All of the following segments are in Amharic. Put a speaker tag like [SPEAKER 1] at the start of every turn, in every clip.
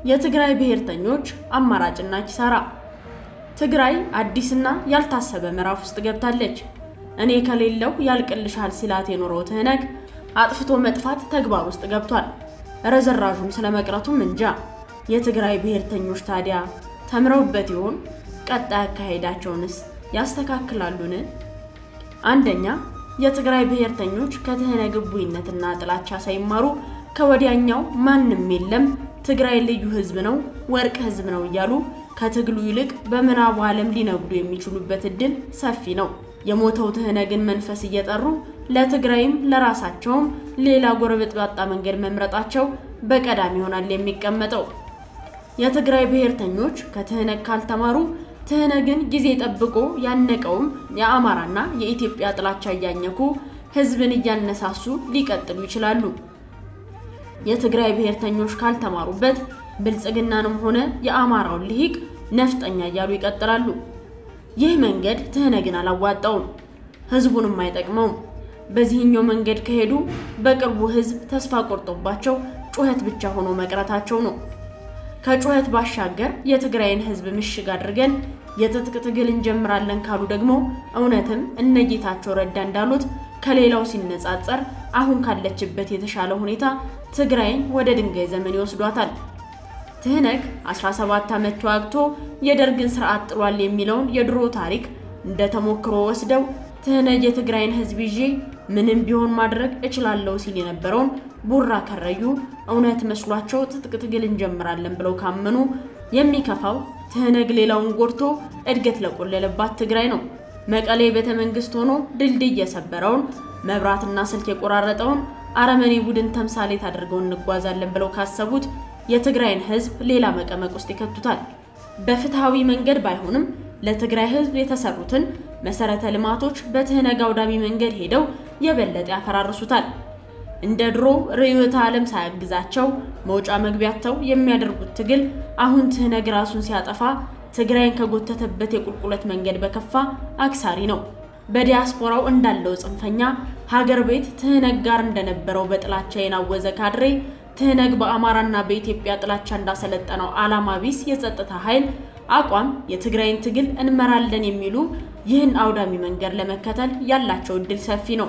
[SPEAKER 1] የትግራይ ብሔርተኞች አማራጭና ኪሳራ። ትግራይ አዲስና ያልታሰበ ምዕራፍ ውስጥ ገብታለች። እኔ ከሌለው ያልቅልሻል ሲላት የኖረው ትህነግ አጥፍቶ መጥፋት ተግባር ውስጥ ገብቷል። ረዘራዡም ስለመቅረቱም እንጃ። የትግራይ ብሔርተኞች ታዲያ ተምረውበት ይሆን? ቀጣይ አካሄዳቸውንስ ያስተካክላሉን? አንደኛ የትግራይ ብሔርተኞች ከትህነግ እቡይነትና ጥላቻ ሳይማሩ ከወዲያኛው ማንም የለም ትግራይ ልዩ ህዝብ ነው፣ ወርቅ ህዝብ ነው እያሉ ከትግሉ ይልቅ በምዕራቡ ዓለም ሊነግዱ የሚችሉበት እድል ሰፊ ነው። የሞተው ትህነግን መንፈስ እየጠሩ ለትግራይም ለራሳቸውም ሌላ ጎረበጥባጣ መንገድ መምረጣቸው በቀዳሚ ይሆናል የሚቀመጠው። የትግራይ ብሔርተኞች ከትህነግ ካልተማሩ ትህነግን ጊዜ ጠብቆ ያነቀውም የአማራና የኢትዮጵያ ጥላቻ እያኘኩ ህዝብን እያነሳሱ ሊቀጥሉ ይችላሉ። የትግራይ ብሔርተኞች ካልተማሩበት ብልጽግናንም ሆነ የአማራውን ልሂቅ ነፍጠኛ እያሉ ይቀጥላሉ። ይህ መንገድ ትህነግን አላዋጣውም፣ ህዝቡንም አይጠቅመውም። በዚህኛው መንገድ ከሄዱ በቅርቡ ህዝብ ተስፋ ቆርጦባቸው ጩኸት ብቻ ሆኖ መቅረታቸው ነው። ከጩኸት ባሻገር የትግራይን ህዝብ ምሽግ አድርገን የትጥቅ ትግል እንጀምራለን ካሉ ደግሞ እውነትም እነ ጌታቸው ረዳ እንዳሉት ከሌላው ሲነጻጸር አሁን ካለችበት የተሻለ ሁኔታ ትግራይን ወደ ድንጋይ ዘመን ይወስዷታል። ትህነግ 17 ዓመት ተዋግቶ የደርግን ስርዓት ጥሏል የሚለውን የድሮ ታሪክ እንደ ተሞክሮ ወስደው ትህነግ የትግራይን ህዝብ ይዤ ምንም ቢሆን ማድረግ እችላለሁ ሲል የነበረውን ቡራ ከረዩ እውነት መስሏቸው ትጥቅ ትግል እንጀምራለን ብለው ካመኑ የሚከፋው ትህነግ ሌላውን ጎድቶ እድገት ለቆለለባት ትግራይ ነው። መቀሌ ቤተ መንግስት ሆኖ ድልድይ የሰበረውን መብራትና ስልክ የቆራረጠውን አረመኔ ቡድን ተምሳሌት አድርገው እንጓዛለን ብለው ካሰቡት የትግራይን ህዝብ ሌላ መቀመቅ ውስጥ ይከቱታል። በፍትሐዊ መንገድ ባይሆንም ለትግራይ ህዝብ የተሰሩትን መሰረተ ልማቶች በትህነግ አውዳሚ መንገድ ሄደው የበለጠ ያፈራርሱታል። እንደ ድሮ ርዕዮተ ዓለም ሳያግዛቸው መውጫ መግቢያተው የሚያደርጉት ትግል አሁን ትህነግ ራሱን ሲያጠፋ ትግራይን ከጎተተበት የቁልቁለት መንገድ በከፋ አክሳሪ ነው። በዲያስፖራው እንዳለው ጽንፈኛ ሀገር ቤት ትህነግ ጋር እንደነበረው በጥላቻ የናወዘ ካድሬ ትህነግ በአማራና በኢትዮጵያ ጥላቻ እንዳሰለጠነው ዓላማ ቢስ የጸጥታ ኃይል አቋም የትግራይን ትግል እንመራለን የሚሉ ይህን አውዳሚ መንገድ ለመከተል ያላቸው እድል ሰፊ ነው።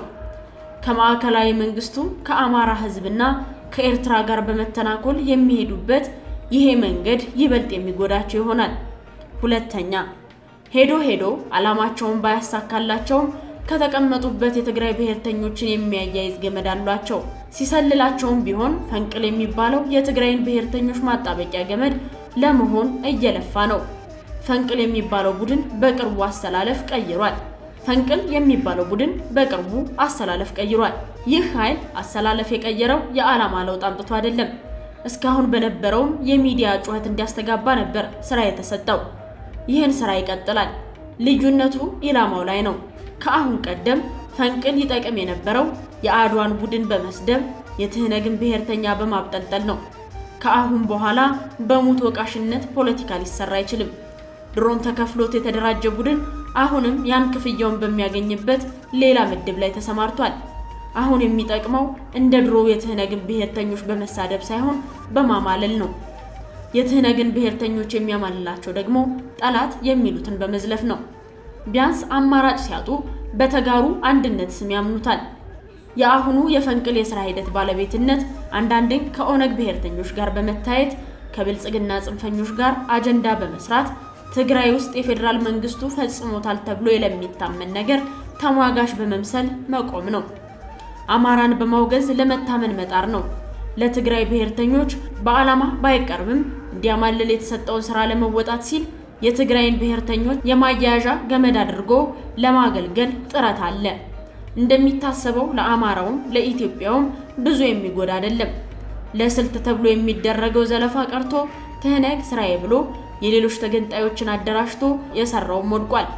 [SPEAKER 1] ከማዕከላዊ መንግስቱ ከአማራ ህዝብና ከኤርትራ ጋር በመተናኮል የሚሄዱበት ይሄ መንገድ ይበልጥ የሚጎዳቸው ይሆናል። ሁለተኛ ሄዶ ሄዶ ዓላማቸውን ባያሳካላቸውም ከተቀመጡበት የትግራይ ብሔርተኞችን የሚያያይዝ ገመድ አሏቸው። ሲሰልላቸውም ቢሆን ፈንቅል የሚባለው የትግራይን ብሔርተኞች ማጣበቂያ ገመድ ለመሆን እየለፋ ነው። ፈንቅል የሚባለው ቡድን በቅርቡ አሰላለፍ ቀይሯል። ፈንቅል የሚባለው ቡድን በቅርቡ አሰላለፍ ቀይሯል። ይህ ኃይል አሰላለፍ የቀየረው የዓላማ ለውጥ አምጥቶ አይደለም። እስካሁን በነበረውም የሚዲያ ጩኸት እንዲያስተጋባ ነበር ስራ የተሰጠው። ይህን ስራ ይቀጥላል። ልዩነቱ ኢላማው ላይ ነው። ከአሁን ቀደም ፈንቅል ይጠቅም የነበረው የአድዋን ቡድን በመስደብ የትህነግን ብሔርተኛ በማብጠልጠል ነው። ከአሁን በኋላ በሙት ወቃሽነት ፖለቲካ ሊሰራ አይችልም። ድሮም ተከፍሎት የተደራጀ ቡድን አሁንም ያን ክፍያውን በሚያገኝበት ሌላ ምድብ ላይ ተሰማርቷል። አሁን የሚጠቅመው እንደ ድሮ የትህነግን ብሔርተኞች በመሳደብ ሳይሆን በማማለል ነው። የትህነግን ብሔርተኞች የሚያማልላቸው ደግሞ ጠላት የሚሉትን በመዝለፍ ነው። ቢያንስ አማራጭ ሲያጡ በተጋሩ አንድነት ስም ያምኑታል። የአሁኑ የፈንቅል የስራ ሂደት ባለቤትነት አንዳንዴም ከኦነግ ብሔርተኞች ጋር በመታየት ከብልጽግና ጽንፈኞች ጋር አጀንዳ በመስራት ትግራይ ውስጥ የፌዴራል መንግስቱ ፈጽሞታል ተብሎ ለሚታመን ነገር ተሟጋሽ በመምሰል መቆም ነው። አማራን በማውገዝ ለመታመን መጣር ነው። ለትግራይ ብሔርተኞች በዓላማ ባይቀርብም እንዲያማልል የተሰጠውን ስራ ለመወጣት ሲል የትግራይን ብሔርተኞች የማያያዣ ገመድ አድርጎ ለማገልገል ጥረት አለ። እንደሚታሰበው ለአማራውም ለኢትዮጵያውም ብዙ የሚጎዳ አይደለም። ለስልት ተብሎ የሚደረገው ዘለፋ ቀርቶ ትህነግ ስራዬ ብሎ የሌሎች ተገንጣዮችን አደራጅቶ የሰራውም ወድቋል።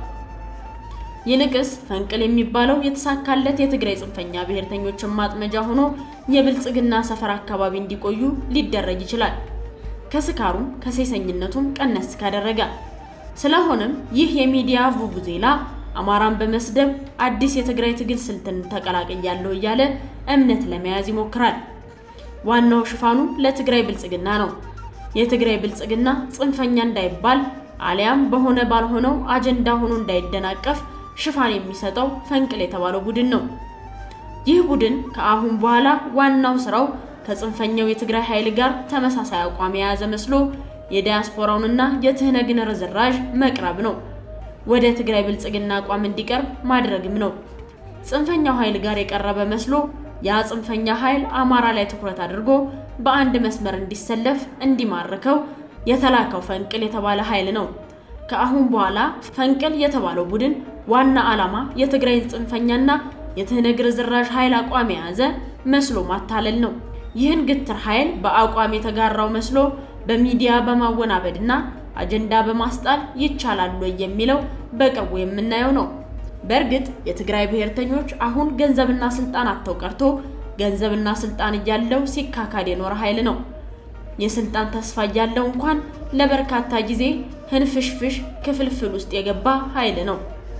[SPEAKER 1] ይልቅስ ፈንቅል የሚባለው የተሳካለት የትግራይ ጽንፈኛ ብሔርተኞችን ማጥመጃ ሆኖ የብልጽግና ሰፈር አካባቢ እንዲቆዩ ሊደረግ ይችላል። ከስካሩም ከሴሰኝነቱም ቀነስ ካደረገ። ስለሆነም ይህ የሚዲያ ቡቡዜላ አማራን በመስደብ አዲስ የትግራይ ትግል ስልትን ተቀላቅያለሁ እያለ እምነት ለመያዝ ይሞክራል። ዋናው ሽፋኑ ለትግራይ ብልጽግና ነው። የትግራይ ብልጽግና ጽንፈኛ እንዳይባል አሊያም በሆነ ባልሆነው አጀንዳ ሆኖ እንዳይደናቀፍ ሽፋን የሚሰጠው ፈንቅል የተባለው ቡድን ነው። ይህ ቡድን ከአሁን በኋላ ዋናው ስራው ከጽንፈኛው የትግራይ ኃይል ጋር ተመሳሳይ አቋም የያዘ መስሎ የዲያስፖራውንና የትህነግን ርዝራዥ መቅረብ ነው። ወደ ትግራይ ብልጽግና አቋም እንዲቀርብ ማድረግም ነው። ጽንፈኛው ኃይል ጋር የቀረበ መስሎ ያ ጽንፈኛ ኃይል አማራ ላይ ትኩረት አድርጎ በአንድ መስመር እንዲሰለፍ እንዲማርከው የተላከው ፈንቅል የተባለ ኃይል ነው። ከአሁን በኋላ ፈንቅል የተባለው ቡድን ዋና ዓላማ የትግራይን ጽንፈኛና የትህነግ ርዝራዥ ኃይል አቋም የያዘ መስሎ ማታለል ነው። ይህን ግትር ኃይል በአቋም የተጋራው መስሎ በሚዲያ በማወናበድና አጀንዳ በማስጣል ይቻላል ወይ የሚለው በቅርቡ የምናየው ነው። በእርግጥ የትግራይ ብሔርተኞች አሁን ገንዘብና ስልጣን አጥተው ቀርቶ ገንዘብና ስልጣን እያለው ሲካካድ የኖረ ኃይል ነው። የስልጣን ተስፋ እያለው እንኳን ለበርካታ ጊዜ ህንፍሽፍሽ ክፍልፍል ውስጥ የገባ ኃይል ነው።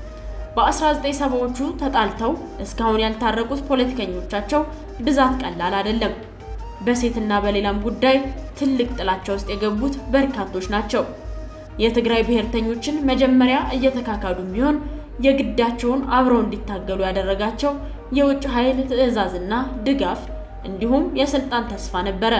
[SPEAKER 1] በ1970ዎቹ ተጣልተው እስካሁን ያልታረቁት ፖለቲከኞቻቸው ብዛት ቀላል አይደለም። በሴትና በሌላም ጉዳይ ትልቅ ጥላቻ ውስጥ የገቡት በርካቶች ናቸው። የትግራይ ብሔርተኞችን መጀመሪያ እየተካካዱም ቢሆን የግዳቸውን አብረው እንዲታገሉ ያደረጋቸው የውጭ ኃይል ትዕዛዝና ድጋፍ እንዲሁም የስልጣን ተስፋ ነበረ።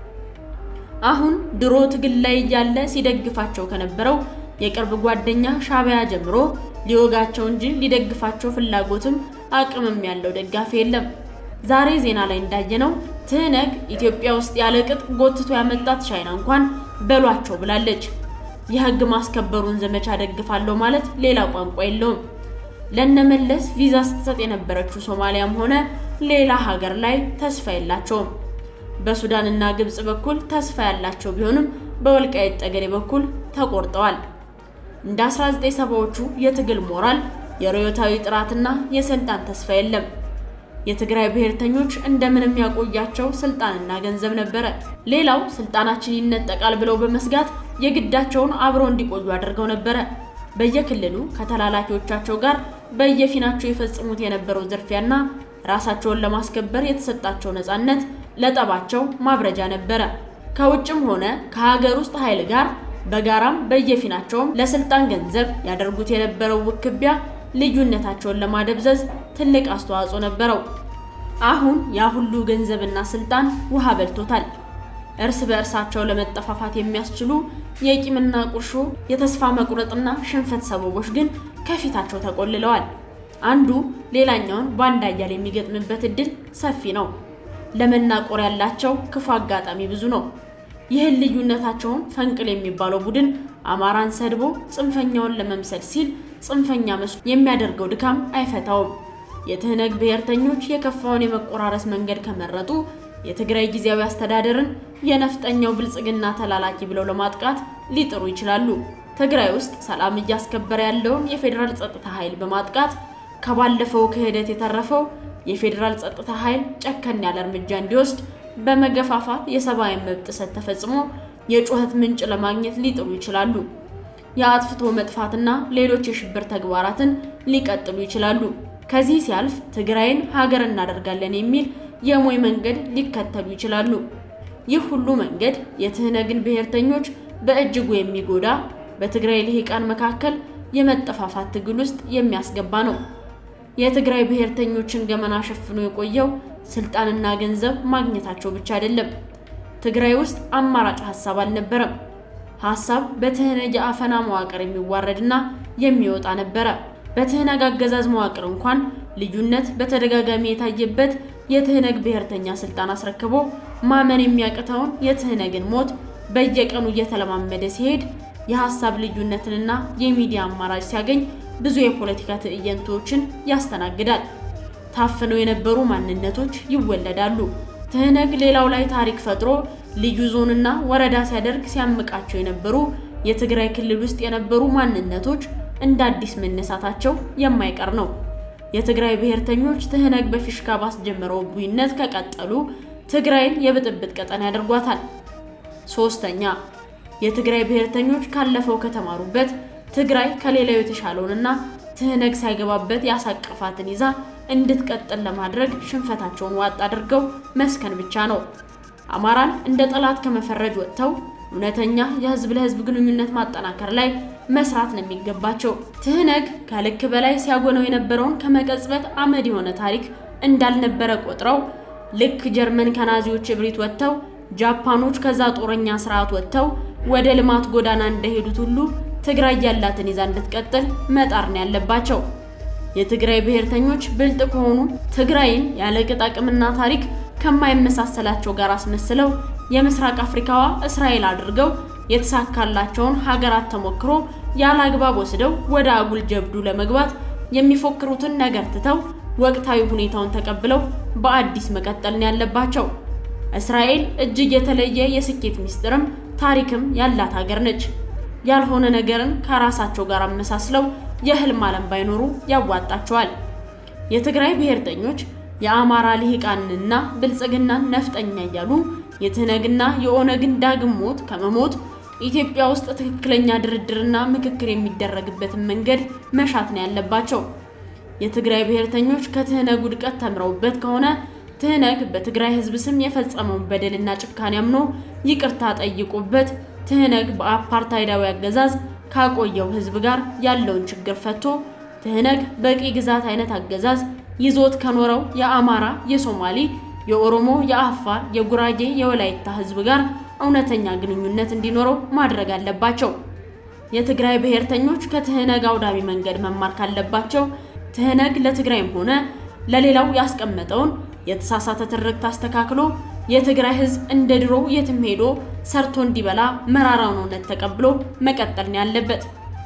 [SPEAKER 1] አሁን ድሮ ትግል ላይ እያለ ሲደግፋቸው ከነበረው የቅርብ ጓደኛ ሻዕቢያ ጀምሮ ሊወጋቸው እንጂ ሊደግፋቸው ፍላጎትም አቅምም ያለው ደጋፊ የለም። ዛሬ ዜና ላይ እንዳየነው ትህነግ ኢትዮጵያ ውስጥ ያለ ቅጥ ጎትቶ ያመጣት ቻይና እንኳን በሏቸው ብላለች። የህግ ማስከበሩን ዘመቻ ደግፋለሁ ማለት ሌላ ቋንቋ የለውም። ለነመለስ ቪዛ ስትሰጥ የነበረችው ሶማሊያም ሆነ ሌላ ሀገር ላይ ተስፋ የላቸውም። በሱዳንና ግብጽ በኩል ተስፋ ያላቸው ቢሆንም በወልቃይት ጠገዴ በኩል ተቆርጠዋል። እንደ 1970ዎቹ የትግል ሞራል፣ የርዕዮታዊ ጥራትና የስልጣን ተስፋ የለም። የትግራይ ብሔርተኞች እንደምንም ያቆያቸው ስልጣንና ገንዘብ ነበረ። ሌላው ስልጣናችን ይነጠቃል ብለው በመስጋት የግዳቸውን አብረው እንዲቆዩ አድርገው ነበረ። በየክልሉ ከተላላኪዎቻቸው ጋር በየፊናቸው የፈጽሙት የነበረው ዝርፊያና ራሳቸውን ለማስከበር የተሰጣቸው ነፃነት ለጠባቸው ማብረጃ ነበረ። ከውጭም ሆነ ከሀገር ውስጥ ኃይል ጋር በጋራም በየፊናቸውም ለስልጣን ገንዘብ ያደርጉት የነበረው ውክቢያ ልዩነታቸውን ለማደብዘዝ ትልቅ አስተዋጽኦ ነበረው። አሁን ያ ሁሉ ገንዘብና ስልጣን ውሃ በልቶታል። እርስ በእርሳቸው ለመጠፋፋት የሚያስችሉ የቂምና ቁርሾ፣ የተስፋ መቁረጥና ሽንፈት ሰበቦች ግን ከፊታቸው ተቆልለዋል። አንዱ ሌላኛውን በአንድ አያል የሚገጥምበት እድል ሰፊ ነው። ለመናቆር ያላቸው ክፉ አጋጣሚ ብዙ ነው። ይህን ልዩነታቸውን ፈንቅል የሚባለው ቡድን አማራን ሰድቦ ጽንፈኛውን ለመምሰል ሲል ጽንፈኛ መስሎ የሚያደርገው ድካም አይፈታውም። የትህነግ ብሔርተኞች የከፋውን የመቆራረስ መንገድ ከመረጡ የትግራይ ጊዜያዊ አስተዳደርን የነፍጠኛው ብልጽግና ተላላኪ ብለው ለማጥቃት ሊጥሩ ይችላሉ። ትግራይ ውስጥ ሰላም እያስከበረ ያለውን የፌዴራል ጸጥታ ኃይል በማጥቃት ከባለፈው ክህደት የተረፈው የፌዴራል ጸጥታ ኃይል ጨከን ያለ እርምጃ እንዲወስድ በመገፋፋት የሰብአዊ መብት ጥሰት ተፈጽሞ የጩኸት ምንጭ ለማግኘት ሊጥሩ ይችላሉ። የአጥፍቶ መጥፋትና ሌሎች የሽብር ተግባራትን ሊቀጥሉ ይችላሉ። ከዚህ ሲያልፍ ትግራይን ሀገር እናደርጋለን የሚል የሞይ መንገድ ሊከተሉ ይችላሉ። ይህ ሁሉ መንገድ የትህነግን ብሔርተኞች በእጅጉ የሚጎዳ በትግራይ ልሂቃን መካከል የመጠፋፋት ትግል ውስጥ የሚያስገባ ነው። የትግራይ ብሔርተኞችን ገመና ሸፍኖ የቆየው ስልጣንና ገንዘብ ማግኘታቸው ብቻ አይደለም። ትግራይ ውስጥ አማራጭ ሀሳብ አልነበረም። ሀሳብ በትህነግ የአፈና መዋቅር የሚዋረድና የሚወጣ ነበረ። በትህነግ አገዛዝ መዋቅር እንኳን ልዩነት በተደጋጋሚ የታየበት የትህነግ ብሔርተኛ ስልጣን አስረክቦ ማመን የሚያቅተውን የትህነግን ሞት በየቀኑ እየተለማመደ ሲሄድ የሀሳብ ልዩነትንና የሚዲያ አማራጭ ሲያገኝ ብዙ የፖለቲካ ትዕይንቶችን ያስተናግዳል። ታፍነው የነበሩ ማንነቶች ይወለዳሉ። ትህነግ ሌላው ላይ ታሪክ ፈጥሮ ልዩ ዞንና ወረዳ ሲያደርግ ሲያምቃቸው የነበሩ የትግራይ ክልል ውስጥ የነበሩ ማንነቶች እንደ አዲስ መነሳታቸው የማይቀር ነው። የትግራይ ብሔርተኞች ትህነግ በፊሽካ ባስጀመረው ቡይነት ከቀጠሉ ትግራይን የብጥብጥ ቀጠና ያደርጓታል። ሶስተኛ የትግራይ ብሔርተኞች ካለፈው ከተማሩበት ትግራይ ከሌላው የተሻለውንና ትህነግ ሳይገባበት ያሳቀፋትን ይዛ እንድትቀጥል ለማድረግ ሽንፈታቸውን ዋጥ አድርገው መስከን ብቻ ነው። አማራን እንደ ጠላት ከመፈረጅ ወጥተው እውነተኛ የህዝብ ለህዝብ ግንኙነት ማጠናከር ላይ መስራት ነው የሚገባቸው። ትህነግ ከልክ በላይ ሲያጎነው የነበረውን ከመቀጽበት አመድ የሆነ ታሪክ እንዳልነበረ ቆጥረው ልክ ጀርመን ከናዚዎች እብሪት ወጥተው ጃፓኖች ከዛ ጦረኛ ስርዓት ወጥተው ወደ ልማት ጎዳና እንደሄዱት ሁሉ ትግራይ ያላትን ይዛ እንድትቀጥል መጣር ነው ያለባቸው። የትግራይ ብሔርተኞች ብልጥ ከሆኑ ትግራይን ያለ ቅጥ አቅምና ታሪክ ከማይመሳሰላቸው ጋር አስመስለው የምስራቅ አፍሪካዋ እስራኤል አድርገው የተሳካላቸውን ሀገራት ተሞክሮ ያለ አግባብ ወስደው ወደ አጉል ጀብዱ ለመግባት የሚፎክሩትን ነገር ትተው ወቅታዊ ሁኔታውን ተቀብለው በአዲስ መቀጠል ነው ያለባቸው። እስራኤል እጅግ የተለየ የስኬት ሚስጥርም ታሪክም ያላት ሀገር ነች። ያልሆነ ነገርን ከራሳቸው ጋር አመሳስለው የህልም ዓለም ባይኖሩ ያዋጣቸዋል። የትግራይ ብሔርተኞች የአማራ ልሂቃንና ብልጽግናን ነፍጠኛ እያሉ የትህነግና የኦነግን ዳግም ሞት ከመሞት ኢትዮጵያ ውስጥ ትክክለኛ ድርድርና ምክክር የሚደረግበትን መንገድ መሻት ነው ያለባቸው። የትግራይ ብሔርተኞች ከትህነግ ውድቀት ተምረውበት ከሆነ ትህነግ በትግራይ ህዝብ ስም የፈጸመውን በደልና ጭካኔ አምኖ ይቅርታ ጠይቆበት ትህነግ በአፓርታይዳዊ አገዛዝ ካቆየው ህዝብ ጋር ያለውን ችግር ፈቶ ትህነግ በቂ ግዛት አይነት አገዛዝ ይዞት ከኖረው የአማራ፣ የሶማሌ፣ የኦሮሞ፣ የአፋር፣ የጉራጌ፣ የወላይታ ህዝብ ጋር እውነተኛ ግንኙነት እንዲኖረው ማድረግ አለባቸው። የትግራይ ብሔርተኞች ከትህነግ አውዳሚ መንገድ መማር ካለባቸው ትህነግ ለትግራይም ሆነ ለሌላው ያስቀመጠውን የተሳሳተ ትርክት አስተካክሎ የትግራይ ህዝብ እንደ ድሮ የትም ሄዶ ሰርቶ እንዲበላ መራራውን እውነት ተቀብሎ መቀጠል ነው ያለበት።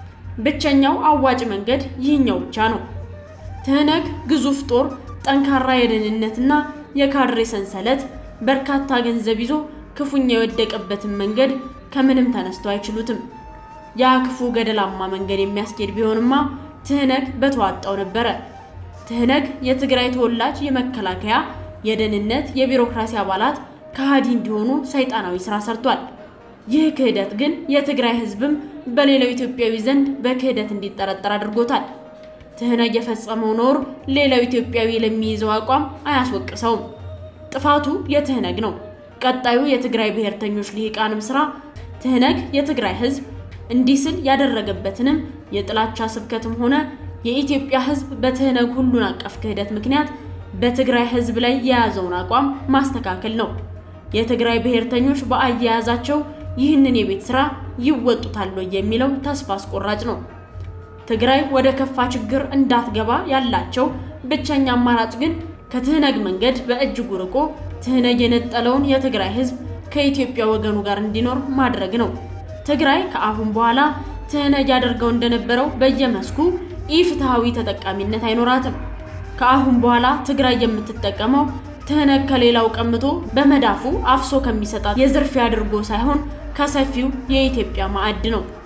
[SPEAKER 1] ብቸኛው አዋጭ መንገድ ይህኛው ብቻ ነው። ትህነግ ግዙፍ ጦር፣ ጠንካራ የደህንነትና የካድሬ ሰንሰለት፣ በርካታ ገንዘብ ይዞ ክፉኛ የወደቀበትን መንገድ ከምንም ተነስተው አይችሉትም። ያ ክፉ ገደላማ መንገድ የሚያስኬድ ቢሆንማ ትህነግ በተዋጣው ነበረ። ትህነግ የትግራይ ተወላጅ የመከላከያ፣ የደህንነት፣ የቢሮክራሲ አባላት ከሃዲ እንዲሆኑ ሰይጣናዊ ስራ ሰርቷል። ይህ ክህደት ግን የትግራይ ህዝብም በሌላው ኢትዮጵያዊ ዘንድ በክህደት እንዲጠረጠር አድርጎታል። ትህነግ የፈጸመው ነውር ሌላው ኢትዮጵያዊ ለሚይዘው አቋም አያስወቅሰውም። ጥፋቱ የትህነግ ነው። ቀጣዩ የትግራይ ብሔርተኞች ልሂቃንም ስራ ትህነግ የትግራይ ህዝብ እንዲህ ስል ያደረገበትንም የጥላቻ ስብከትም ሆነ የኢትዮጵያ ህዝብ በትህነግ ሁሉን አቀፍ ክህደት ምክንያት በትግራይ ህዝብ ላይ የያዘውን አቋም ማስተካከል ነው። የትግራይ ብሔርተኞች በአያያዛቸው ይህንን የቤት ስራ ይወጡታል የሚለው ተስፋ አስቆራጭ ነው። ትግራይ ወደ ከፋ ችግር እንዳትገባ ያላቸው ብቸኛ አማራጭ ግን ከትህነግ መንገድ በእጅጉ ርቆ ትህነግ የነጠለውን የትግራይ ህዝብ ከኢትዮጵያ ወገኑ ጋር እንዲኖር ማድረግ ነው። ትግራይ ከአሁን በኋላ ትህነግ ያደርገው እንደነበረው በየመስኩ ኢፍትሐዊ ተጠቃሚነት አይኖራትም። ከአሁን በኋላ ትግራይ የምትጠቀመው ትህነግ ከሌላው ቀምቶ በመዳፉ አፍሶ ከሚሰጣት የዝርፊያ አድርጎ ሳይሆን ከሰፊው የኢትዮጵያ ማዕድ ነው።